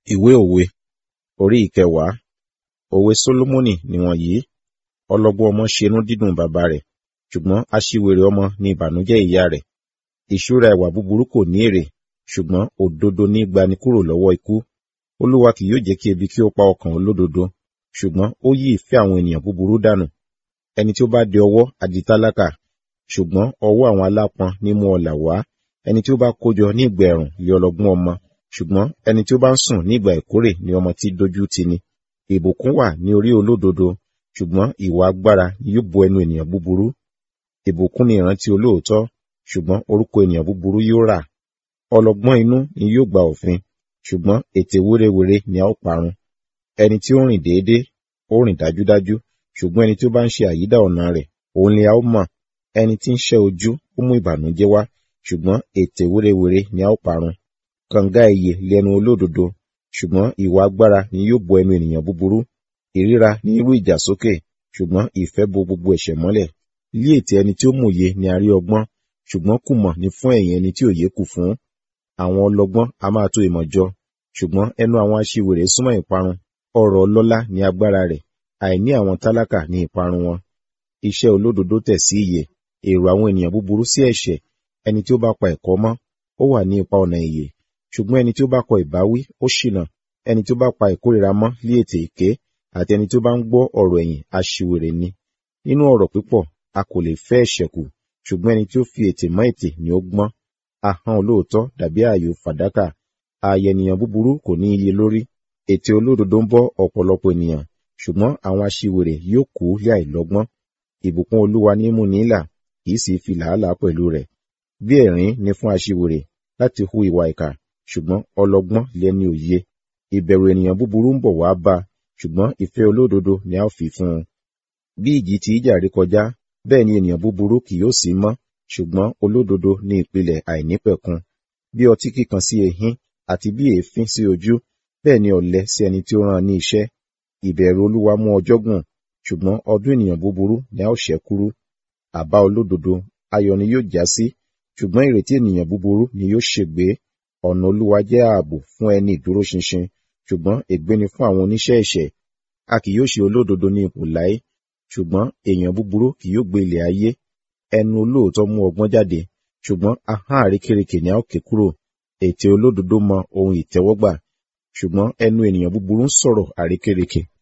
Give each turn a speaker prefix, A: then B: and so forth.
A: Ìwé òwe orí ìkẹwàá. Òwe Sólómọ́nì nìwọ̀nyí. Ọlọ́gbọ́n ọmọ ṣenú dídùn bàbá rẹ̀, ṣùgbọ́n aṣiwèrè ọmọ ni ìbànújẹ́ ìyá rẹ̀. Ìṣúra ìwà búburú kò ní èrè, ṣùgbọ́n òdodo ní gbani kúrò lọ́wọ́ ikú. Olúwa kì yóò jẹ́ kí ebi kí ó pa ọkàn olódodo, ṣùgbọ́n ó yí ìfẹ́ àwọn ènìyàn búburú dànù. Ẹni tí ó bá de ọwọ́ á di tálákà, ṣùgbọ́n ọwọ́ àwọn alápọn ní mú ọlà wá. Ẹni tí ó bá kójọ ní ìgbà ẹ̀rùn lé ọlọ́gbọ́n ọmọ, ṣùgbọ́n ẹni tí ó bá ń sùn ní ìgbà ìkórè ni ọmọ tí dójú tì ni. Ìbùkún wà ní orí olódodo, ṣùgbọ́n ìwà agbára ni yóò bo ẹnu ènìyàn búburú. Ìbùkún ni ìrántí olóòótọ́, ṣùgbọ́n orúkọ ènìyàn búburú yóò rà. Ọlọ́gbọ́n inú ni yóò gba òfin, ṣùgbọ́n ètè wérewère ni a ó parun. Ẹni tí ó rìn déédé, ó rìn dájúdájú, ṣùgbọ́n ẹni tí ó bá ń ṣe àyídà ọ̀nà rẹ̀, òun ni a ó mọ̀. Ẹni tí ń ṣẹ́ ojú, ó mú ìbànújẹ́ wá, ṣùgbọ́n ètè wérewère ni a ó parun. Kànga ìyè lẹnu olódodo, ṣùgbọ́n ìwà agbára ni yóò bo ẹnu ènìyàn búburú. Ìríra ní irú ìjà sókè, ṣùgbọ́n ìfẹ́ bo gbogbo ẹ̀ṣẹ̀ mọ́lẹ̀. Lí ètè ẹni tí ó mòye ni a rí ọgbọ́n, ṣùgbọ́n kùmọ̀ ni fún ẹ̀yìn ẹni tí òye kù fún. Àwọn ọlọ́gbọ́n a máa tó ìmọ̀ jọ, ṣùgbọ́n ẹnu àwọn aṣiwèrè súnmọ́ ìparun. Ọrọ̀ ọlọ́lá ni agbára rẹ̀, àìní àwọn tálákà ni ìparun wọn. Iṣẹ́ olódodo tẹ̀ sí ìyè, èrò àwọn ènìyàn búburú sí ẹ̀ṣẹ̀. Ẹni tí ó bá pa ẹ̀kọ́ mọ́, ó wà ní ipa ọ̀nà ìyè. Ṣùgbọ́n ẹni tí ó bá kọ ìbáwí, ó ṣìnà. Ẹni tí ó bá pa ìkórìíra mọ́ lé ètè èké, àti ẹni tí ó bá ń gbọ́ ọ̀rọ̀ ẹ̀yìn aṣiwèrè ni. Nínú ọ̀rọ̀ pípọ̀, a kò lè fẹ́ ẹ̀ṣẹ̀ kù, ṣùgbọ́n ẹni tí ó fi ètè mọ́ ètè ni ó gbọ́n. Ahọ́n olóòótọ́ dàbí ààyò fàdákà, ààyè ènìyàn búburú kò ní iye lórí. Ètè olódodo ń bọ́ ọ̀pọ̀lọpọ̀ ènìyàn, ṣùgbọ́n àwọn aṣiwèrè yóò kú lé àìlọ́gbọ́n. Ìbùkún Olúwa ní mú ní là, kì í sì fi làálàá pẹ̀lú rẹ̀. Bí ẹ̀rín ni fún aṣiwèrè láti hu ìwà ìkà, ṣùgbọ́n ọlọ́gbọ́n lẹni òye. Ìbẹ̀rù ènìyàn búburú ń bọ̀ wá bá, ṣùgbọ́n ìfẹ́ olódodo ni a ó fi fún un. Bí ìjì ti ìjà rí kọjá, bẹ́ẹ̀ ni ènìyàn búburú kì yóò sí mọ́, ṣùgbọ́n olódodo ní ìpìlẹ̀ àìnípẹ̀kun. Bí ọtí kíkan sí ehín, àti bí èéfín sí ojú, bẹ́ẹ̀ ni ọ̀lẹ sí ẹni tí ó rán ní iṣẹ́. Ìbẹ̀rù Olúwa mú ọjọ́ gùn, ṣùgbọ́n ọdún ènìyàn búburú ni a ó ṣẹ́ kúrú. Àbá olódodo ayọ̀ ni yóò já sí, ṣùgbọ́n ìrètí ènìyàn búburú ni yóò ṣègbé. Ọ̀nà Olúwa jẹ́ ààbò fún ẹni ìdúróṣinṣin, ṣùgbọ́n ègbé ni fún àwọn oníṣẹ́ ẹ̀ṣẹ̀. A kì yóò ṣe olódodo ní ipò láé, ṣùgbọ́n èèyàn búburú kì yóò gbé ilẹ̀ ayé. Ẹnu olóòótọ́ mú ọgbọ́n jáde, ṣùgbọ́n ahọ́n àrékérekè ni a ó ké kúrò. Ètè olódodo mọ ohun ìtẹ́wọ́gbà, ṣùgbọ́n ẹnu ènìyàn búburú ń sọ̀rọ̀ àrékérekè.